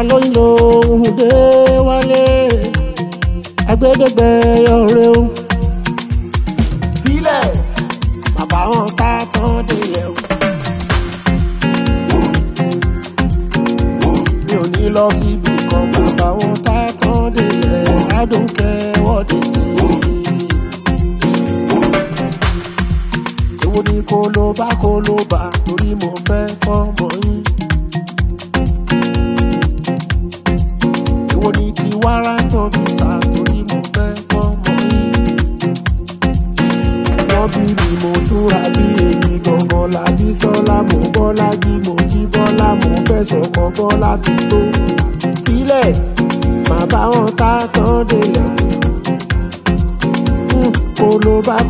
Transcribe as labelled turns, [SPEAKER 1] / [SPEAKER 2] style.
[SPEAKER 1] alóyin lòun dé wálé agbẹ́dẹ́gbẹ́ ọ̀rẹ́ o sílẹ̀ bàbá wọn ká tán délẹ̀ o. mi ò ní lọ síbi kan bàbá wọn ká tán délẹ̀ adùnkẹ́ wọ́de sí i. èwo ni kó ló bá kó ló bá torí mo fẹ́ fọ́mọ yín. èwo ni ti wárántọ̀ visa torí mo fẹ́ fọ́mọ yín. wọ́n bí mi mo túra bí èmi gangan làbí sọ́lá mo bọ́lá jí mo jí bọ́lá mo fẹ́ sọ̀kọ̀ bọ́lá ti tó. sílẹ̀ màá bá wọn ká tán délẹ̀. kó ló bá